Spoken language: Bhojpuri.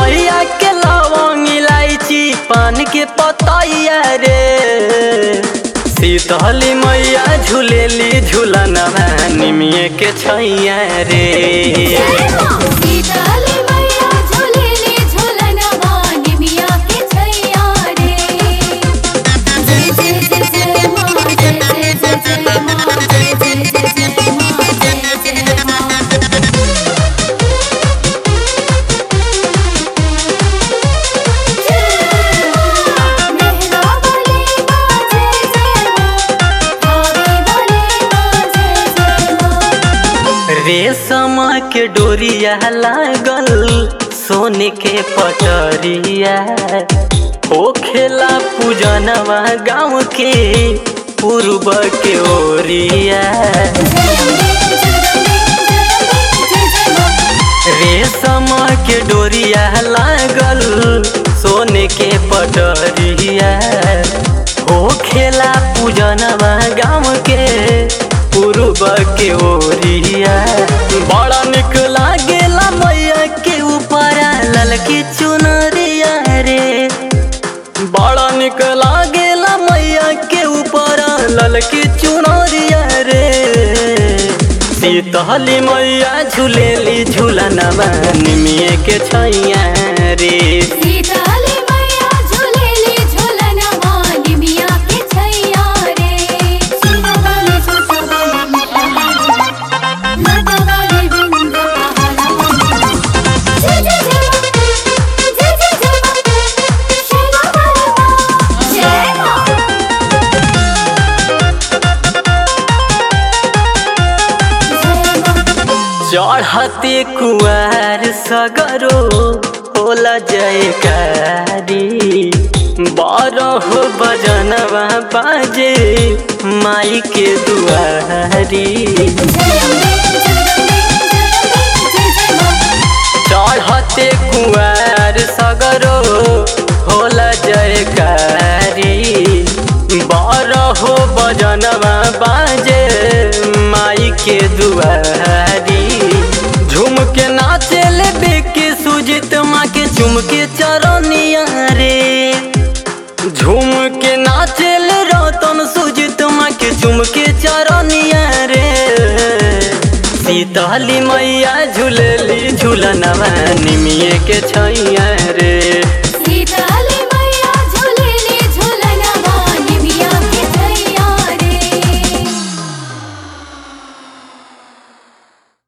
मैया के लवंग इलायची पान के पतैया रे शीतली मैया झूलेली झूलनवा निमिये के छैया रे सीताली मैया झूलेली झूलनवा निमिया के छैया रे जय जय जय जय माँ जय जय जय जय माँ जय जय जय जय माँ जय जय माँ मेहरा वाली माँ जय जय माँ भाभी वाली माँ जय जय माँ रेशम के डोरिया लागल सोने के पटरिया हो खेला पूजनवा गाँव के पूर्व के ओरिया जय अम्बे जगदम्बे जय अम्बे जय जय माँ रेशम के डोरिया लागल सोने के पटरिया हो खेला पूजनवा गाँव के पूर्व के ओरिया बड़ा निक लागेला मैया के ऊपर ललकी चुनरिया रे बड़ा निक लागेला मैया के ऊपर ललकी चुनरिया रे शीतली मैया झूलेली झूलनवा निमिये के छैया रे सीताली मैया झूलेली झूलनवा निमिया के छैया रे सीता वाली छोटा वाली मोटा वाली लता वाली बिंद पहाड़ा जय जय जय माँ जय जय जय माँ शेरा वाली माँ जय माँ जय माँ चढ़ते कुआर सगरो होला जयकारी बारह बजनवा बाजे माई के दुआरी जय अम्बे जगदम्बे जय अम्बे जय जय माँ चढ़ते कुआर सगरो होला जयकारी बारह बजनवा बाजे माई के दुआरी झूम के नाचे ले बेके सुजित माँ के चुम के चरनिया रे झूम के नाचे ले रतन सुजित माँ के चुम के चरनिया रे शीतली मैया झूलेली झूलनवा निमिये के छैया रे